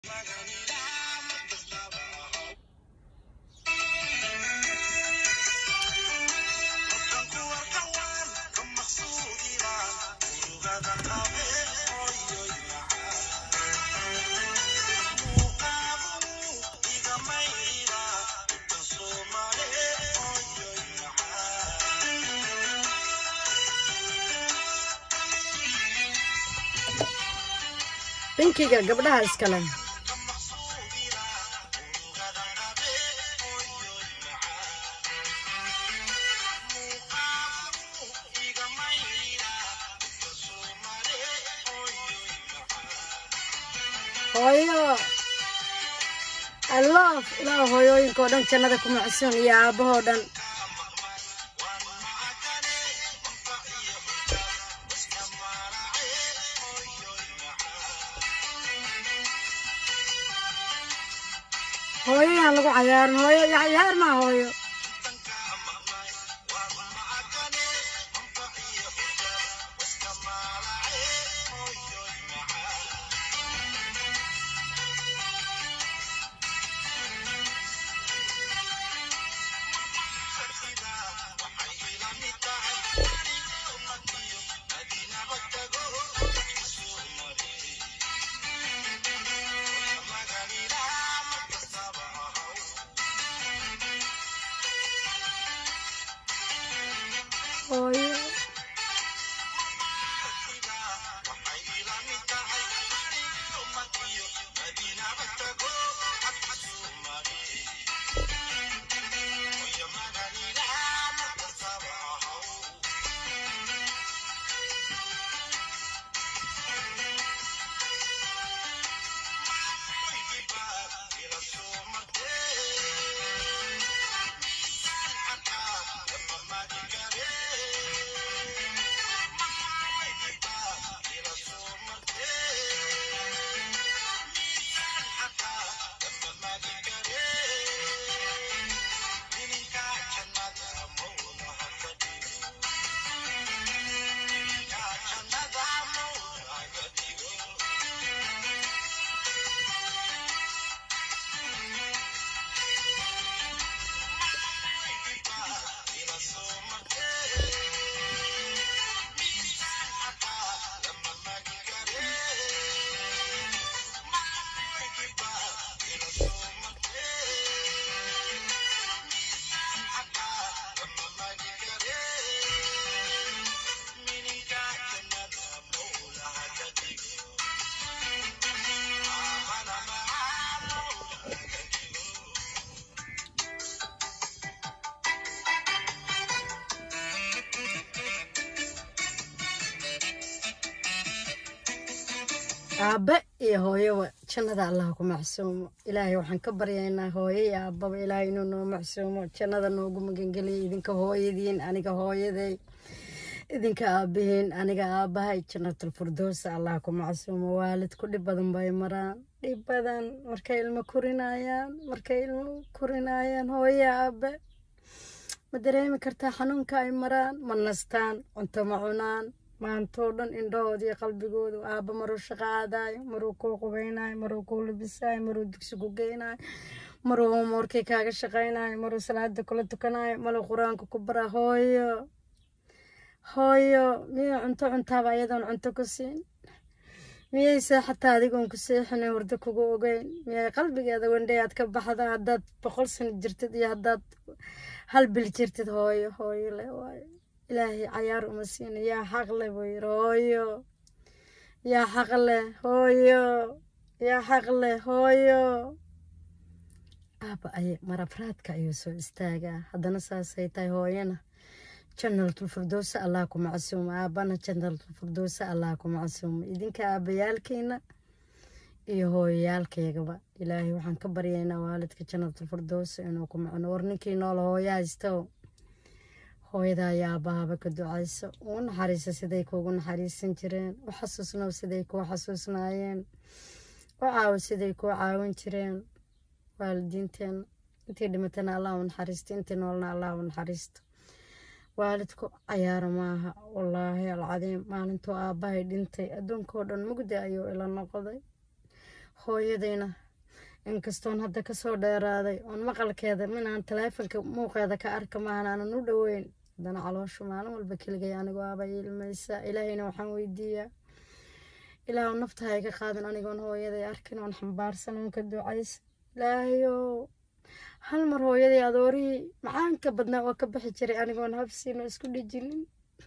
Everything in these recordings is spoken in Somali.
binkiga gabdhaha iskale hooyo aloof ilaa hooyooyinka oo dhan jannada ku macsuun iyo aabahoo dhan hooyoyaan lagu cayaarin hooyo iyo cayaar maa hooyo hooyo aabe iyo hooyoba jannada allaha ku macsuumo ilaahay waxaan ka baryaynaa hooyo iyo aababa ilaahay inuu noo macsuumo jannada noogu magangeliya idinka hooyadiin aniga hooyaday idinka aabihiin aniga aabahay jannatul firdowsa allaha ku macsuumo waalidku dhib badan bay maraan dhib badan markay ilmo korinayaan markay ilmo korinayaan hooyo aabe ma dareemi kartaa xanuunka ay maraan ma nastaan cunto ma cunaan maantoo dhan indhahooda iyo qalbigooda aabba maruu shaqo aadaayo maruu kuu qubaynayo maruu kuu labisaayo maruu dugsi ku geynayo maruu hoomworkii kaaga shaqaynayo maruu salaada kula tukanayo maruu qur-aanka ku bara hooyo hooyo miyay cunto cuntaaba ayadoon cunto ku siin miyay seexataa adigoon ku seexinay hurdo kugu ogeyn miyay qalbigeeda wendhay aad ka baxda haddaad boqol sano jirtid iyo haddaad hal bil jirtid hooyo hooyo le waayo ilaahay cayaar uma siina yaa xaq leh buu yiri hooyo yaa xaq leh hooyo yaa xaq leh hooyo aaba ay marafraadka ayuu soo istaagaa haddana saasay tahay hooyana janalatul firdowsa allah ku macsuumo aabana janalatul firdowsa allah ku macsuumo idinka aabayaalkiina iyo hooyayaalkaygaba ilaahay waxaan ka baryaynaa waalidka janalatul firdowsa inuu ku macno war ninkii nool hooyo haysto hooyada ayaa aabahaba ka ducayso uu naxariisa siday kuugu naxariisan jireen u xasuusnow siday kuu xasuusnaayeen u caawo siday kuu caawin jireen waalidiinteena intii dhimatana allah u naxariisto intii noolna allah u naxariisto waalidku cayaaro maaha wallaahi alcadiim maalintuu aabbahay dhintay adduunkao dhan mugdi ayuu ila noqday hooyadayna inkastoon hadda kasoo dheeraaday oon maqalkeeda minaan taleefonka muuqeeda ka arka maahan aanan u dhoweyn haddana calooshu maalin walba keligay anigoo aba ilmaysa ilaahayna waxaan weydiiyaa ilaahu nafta ha iga qaadan anigoon hooyaday arkin oon xambaarsan oon ka ducaysa ilaahayow hal mar hooyaday adoorihii macaanka badnaa oo ka bixi jiray anigoon habsiino isku dhejinin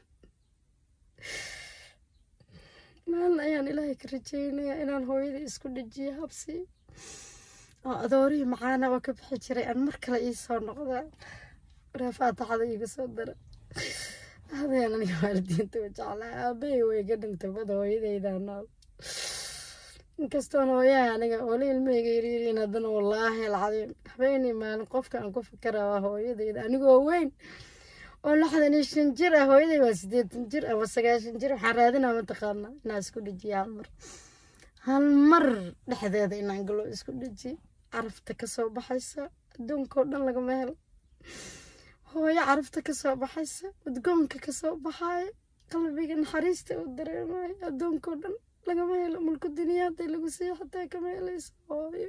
maalin ayaan ilaahay ka rajeynayaa inaan hooyaday isku dhejiyo habsi oo adoorihii macaana oo ka bixi jiray aan mar kale ii soo noqdaa waraa faataxada iiga soo dara aadayaan aniga waalidiinta u jeclaa aabbahay way iga dhintay bada hooyadaydaa nool inkastoon hooyaha aniga wali ilmahayga yariiriin haddana wallaahi alcadiim habeenii maalin qofka aan ku fikiraa waa hooyadayda anigoo weyn oo lixdan iyo shan jir ah hooyaday waa siddeetan jir ama sagaashan jir waxaan raadinaa mataqaanaa inaan isku dhejiyo hal mar hal mar dhexdeeda inaan galo isku dhejiyo carafta kasoo baxaysa adduunkao dhan lagama helo hooyo carafta kasoo baxaysa udgoonka kasoo baxaaya qalbiga naxariista u dareemayo adduunkao dhan lagama helo mulku duniyaada lagu siiyo xataa kama helayso hooyo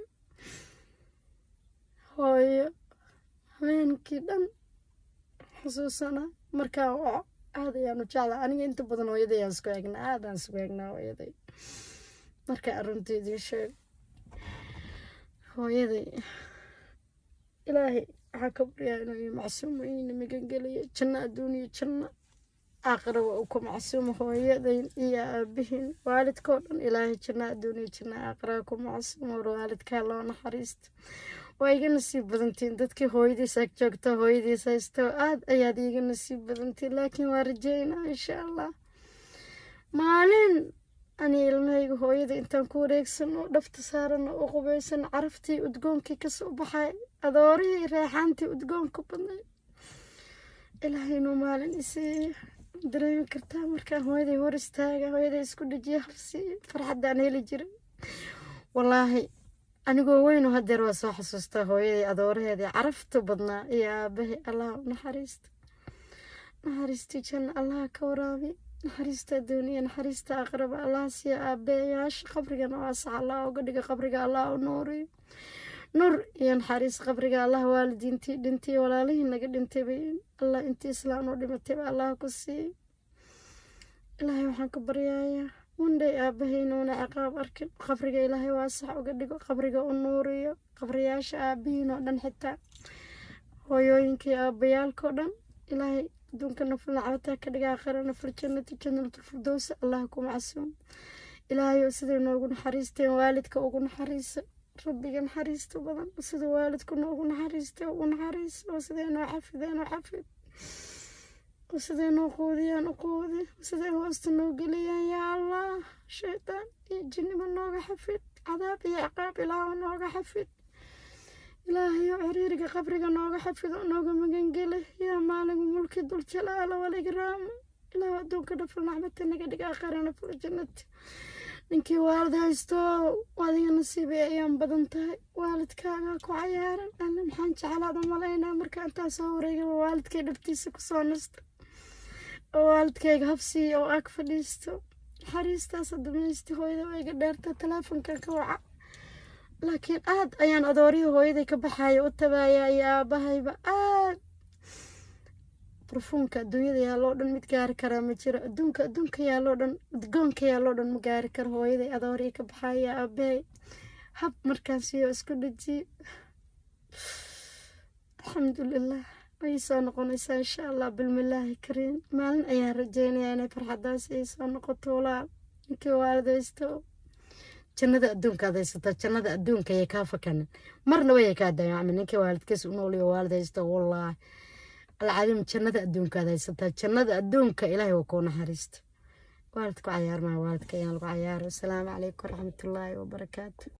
hooyo habeenkii dhan xusuusanaa markaa waco aad ayaan u jeclaa aniga inta badan hooyaday aan isku eegnaa aadaan isku eegnaa hooyaday markaa arunteedii sheeg hooyaday ilaahay waxaa ka baryaa inuu macsuumo iina magangeliyo janno adduuniya janno aakhira waa uu ku macsuumo hooyadayn iyo aabihiin waalidkao dhan ilaahay janno adduuniya janno aakhira ku macsuumo war waalidkaa loo naxariisto waa iga nasiib badantiin dadkii hooyadiis ag joogta hooyadiis haysto aad ayaad iiga nasiib badantiin laakiin waa rajeynaa insha allah maalin ani ilmahayga hooyada intaan ku wareegsano dhafta saarano u qubaysan caraftii udgoonkii kasoo baxay adoorihii reexaantii udgoonka badnay ilaahay inuu maalin isiiyo dareemi kartaa markaan hooyaday hor istaaga hooyaday isku dhajiya habsiiyo farxaddaan heli jiray wallaahi anigoo weynu hadeer waa soo xasuustaa hooyaday adooraheedii carafta badnaa iyo aabahay allah u naxariista naxariistii janna allah ka waraabi naxariista adduuniya naxariista aqraba allah siiya aabeyaasha qabrigana waasax allah uga dhiga qabriga allah u nuuriyo nur iyo naxariis qabriga allah waalidiintii dhintay walaalihii naga dhintayba allah intii islaam u dhimatayba allah ku siiy ilaahay waxaan ka baryayaa wandhay aabahaynuuna ciqaab arkin qabriga ilaahay waasax uga dhigo qabriga u nuuriyo qabriyaasha aabihiin oo dhan xitaa hooyooyinkii aabayaalkao dhan ilaahay adduunka naful nacbataa ka dhiga aakhira naful jannati jannatulfirdowsa allah ku macsuum ilaahayow siday noogu naxariisteen waalidka ugu naxariisa rabbiga naxariista badan sida waalidku noogu naxariistay ugu naxariisa oo siday noo xafideen oo xafid oo siday noo quudiyaan u quudi siday hoosta noo geliyaan yaa allah shaydaan iyo jinnimo nooga xafid cadaab iyo ciqaab ilaahu nooga xafid ilaahayow ciriiriga qabriga nooga xafido nooga magangele yaa maaligu mulki dul jalaala waligraama ilaahu adduunka dhaful naxbata naga dhig aakhirana ful jannati ninkii waalid haysto adiga nasiibay ayaan badan tahay waalidkaagaa ku cayaaran alle maxaan jeclaada malaynaa marka intaa soo wareegaba waalidkay dhabtiisa kusoo nasta oo waalidkayga habsiiya oo ag fadhiisto naxariistaas damaysti hooyada waa iga dheerta taleefonkan ka waca laakiin aad ayaan adoorihii hooyaday ka baxaya u tabaaya iyo aabahayba aad barfuunka adduunyada yaaloo dhan mid gaari karaa ma jiro adduunka adduunka yaaloo dhan udgoonka yaaloo dhan ma gaari karo hooyaday adoorihii ka baxaya aabahay hab markaan siiyo isku dhajiye alxamdulilah way soo noqonaysaa insha allah bilmillaahi kariim maalin ayaan rajeynayaa inay farxadaas ay soo noqoto walaal ninkii waalidaysto jannada adduunka ad haysataa jannada adduunka ayay kaa fakanin marna way kaa dayacmi ninkii waalidkiis u nooliyo waalidaysto wallaahi alcadiim jannada adduunka ad haysataa jannada adduunka ilaahay waa kuu naxariista waalidku cayaarmaa waalidka ayaan lagu cayaaro asalaamu calaykum waraxmatullaahi wabarakaatu